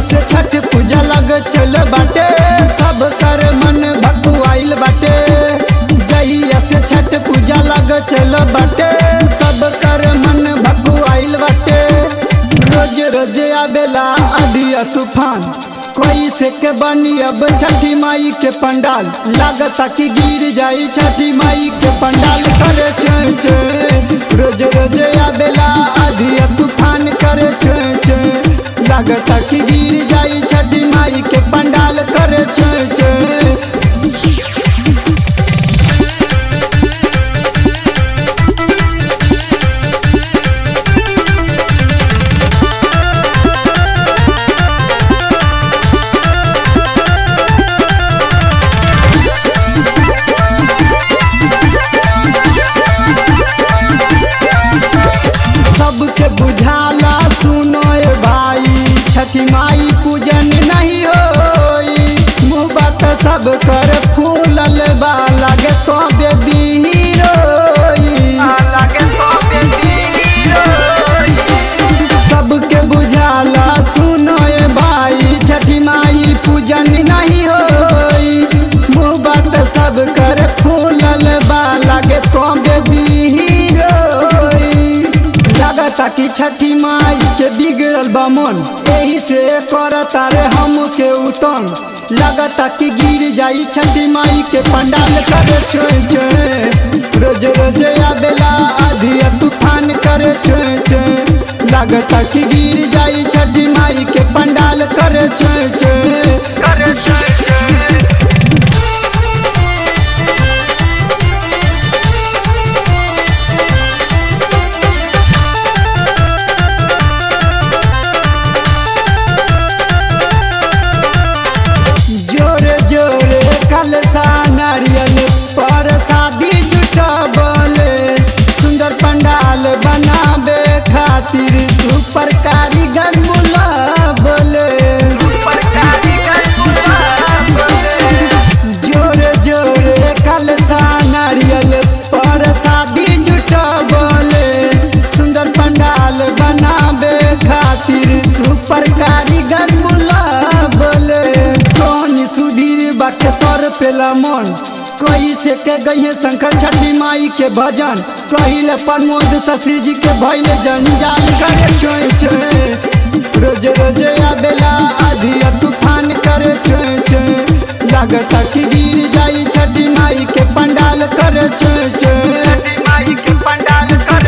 से छठ पूजा लग चल बाटे सब कर मन भकुआइल बाटे जहिया से छठ पूजा लग चल बाटे सब कर मन भकुआइल बाटे रोज रोज आवेला आधिया तूफान कोई से के बनी अब छठी माई के पंडाल लागता कि गिर जाई छठी माई के पंडाल करे छे छे रोज रोज आवेला आधिया तूफान करे छे छे लागता कि गिर जाई छठी माई के पंडाल करे छे छे सबके बुझाला सुनो ए भाई छठी माई पूजन नहीं होई मुँह बात सब कर फूलल बा लगे तो बेदी रोई सबके बुझाला सुनो ए भाई छठी माई पूजन नहीं होई मुँह बात सब कर फूलल बा लगे तो बेदी रोई लगता कि छठी माई के बिगड़ल बा मन एही से करता रे हम के उतंग लगता कि गिर जाई छठी माई के पंडाल करे छोए छोए रोज रोज आवेला आधिया तूफान करे छोए छोए लगता कि गिर जाई छठी माई के पंडाल करे छोए छोए करे छोए छोए जोरे जोरे कलसा नारियल पर शादी जुटबले सुंदर पंडाल बनावे खातिर सुपर कारीगर बुलाबले जोरे जोरे कलसा नारियल पर शादी जुटबले सुंदर पंडाल बनावे खातिर सुपर कारीगर बुलाबले कौन सुधीर बाटे पर पेला मन कोई से के गई शंकर छठी माई के भजन कहिले प्रमोद शशि जी के भैले जंजाल करे छोए छोए रोज रोज आवेला आधिया तूफान करे छोए छोए लागता कि गिर जाई छठी माई के पंडाल करे छोए छोए छठी माई के पंडाल करे